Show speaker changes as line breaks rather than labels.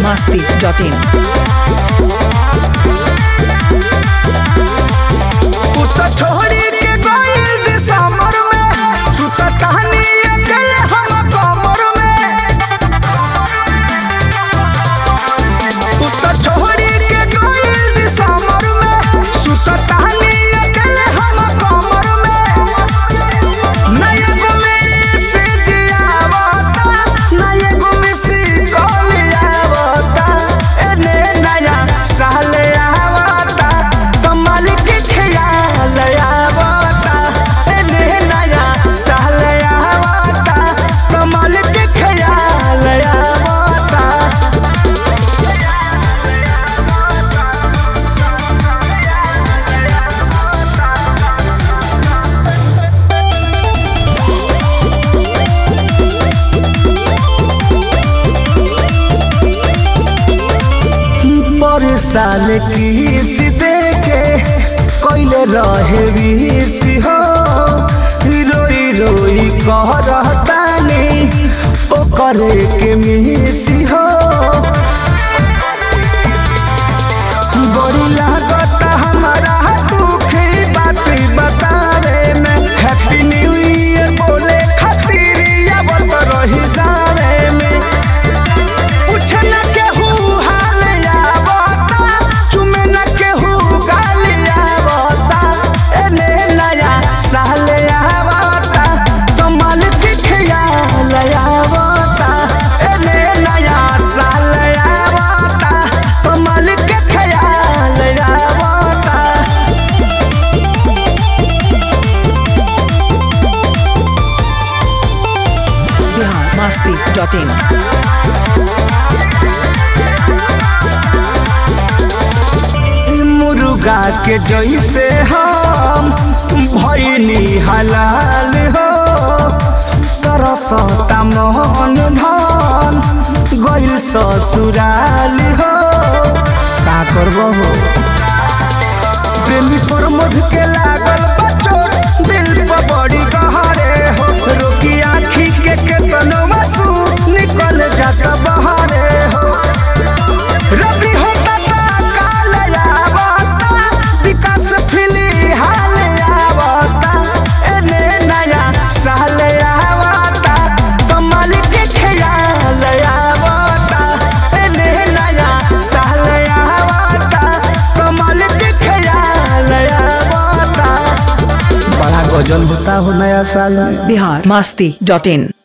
masti.in.
उतर छोड़ी के गइल दिसंबर में सुता कहानी अकेले हम कमर में उतर छोड़ी के गइल दिसंबर में सुता कहानी अकेले हम कमर में नया गुमी से जियावता नया गुमी से कोलियावता एने नया साले आवता कमाल के ख्याल आवता एने नया साले आवता कमाल के ख्याल आवता पर साल किस देके कोइले रहे विष हो रोई रोई कह रहतानी ओ करे के मिसी हो बड़ी लागत हमारा दुखी बात बतावे में हैप्पी न्यू ईयर बोले खातिर आवत रही जावे में पूछे न केहू हाल आवता चुमे न केहू गाल आवता एने नया साल आवता कमाल के ख्याल आवता एने नया साल आवता कमाल के ख्याल आवता
Bihar masti.in.
मुर्गा के जैसे हम भैनी हलाल हो तरसता मोहन धन गइल ससुराल हो का करबो हो प्रेमी पर मध के लागल बचो दिल पर बड़ी गहरे हो रोकी आँखी के केतनो आंसू निकल जात बहरे हो रबी होता ता काल आवता विकास फिली हाल आवता एने नया साल आवता कमाल के ख्याल आवता एने नया साल आवता कमाल के ख्याल आवता बड़ा गजल होता हो नया साल में
Bihar masti.in.